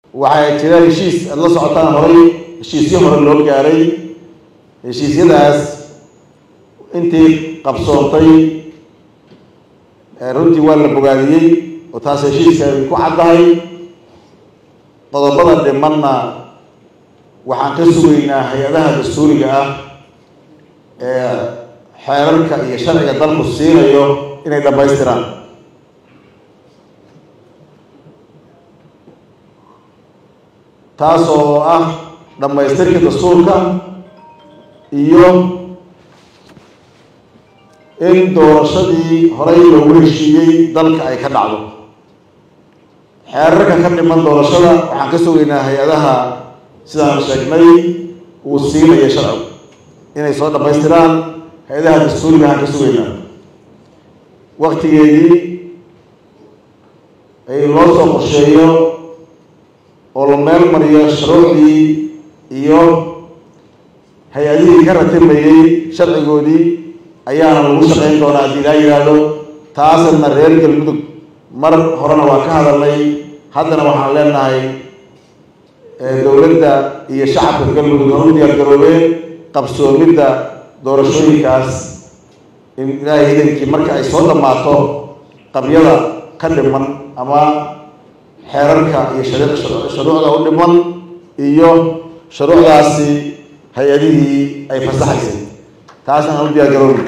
waxaa jira heshiis aada la socotaan horay heshiisyo hore loo gaaray heshiisyadaas intii qabsoontay runtii waa la bogaadiyey oo taas heshiiska ay ku caddahay qodobada dhimanna waxaan ka sugaynaa hay-adaha dastuuriga ah ee xeerarka iyo sharciga dalku siinayo inay dhammaystiraan taas oo ah dhammaystirka dastuurka iyo in doorashadii horey loogu heshiiyey dalka ay ka dhacdo xeerarka ka dhiman doorashada waxaan ka sugaynaa hay-adaha sidaan sheegnay uu siinayo sharcigu inay soo dhammaystiraan hay-adaha dastuuriga aan ka sugaynaa waktigeedii ay loo soo qorsheeyo oo la meel mariyo shuruucdii iyo hay-adihii ka ratimayey sharcigoodii ayaana lagu shaqayn doonaa haddii ilaa yidhaahdo taasna reer galmudug mar horena waa ka hadalnay haddana waxaan leenahay dowladda iyo shacabka galmudug ha u diyaar garoobeen qabsoomidda doorashooyinkaas in ilaahay hidankii marka ay soo dhammaato qabyada ka dhiman ama xeerarka iyo shuruucda u dhiman iyo shuruucdaasi hay-adihii ay fasaxaysay taasna aan u diyaar garoobi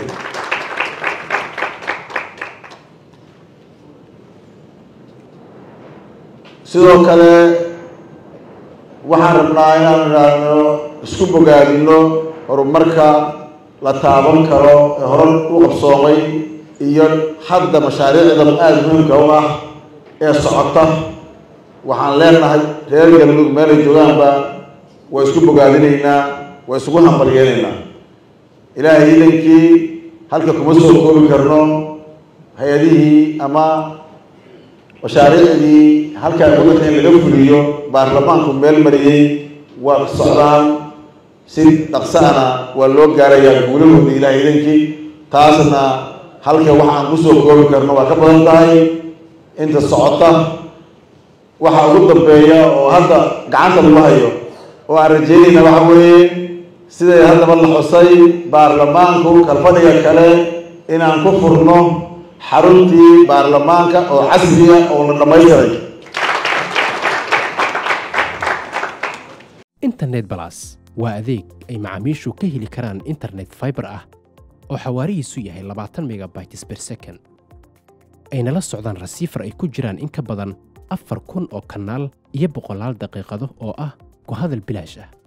sidoo kale waxaan rabnaa inaan idhaahno isku bogaadino horumarka la taaban karo ee hore u qabsoomay iyo hadda mashaariicdan aada muhiimka u ah ee socota waxaan leenahay reer galmudug meelay joogaanba waa isku bogaadinaynaa waa isugu hambalyeenaynaa ilaahay idankii halka kuma soo koobi karno hay-adihii ama mashaariicdii halkaa waddanka in laga fuliyo baarlamaanku meel mariyey waa socdaan si dhaqsaana waa loo gaarayaa guulahooda ilaahay idankii taasna halka waxaan kusoo koobi karno waa ka badan tahay inta socota waxa ugu dambeeya oo hadda gacanta lagu hayo oo aan rajeynayna waxa weeye siday haddaba la xusay baarlamaanku kalfadhiga kale inaan ku furno xaruntii baarlamaanka oo casriya oo la dhammaystiray internet balas waa adeeg ay macaamiishu ka heli karaan internet fiber ah oo xawaarihiisu yahay labaatan megabytes per second ayna la socdaan rasiifar ay ku jiraan in ka badan afar kun oo kanaal iyo boqolaal daqiiqado oo ah ku hadal bilaash ah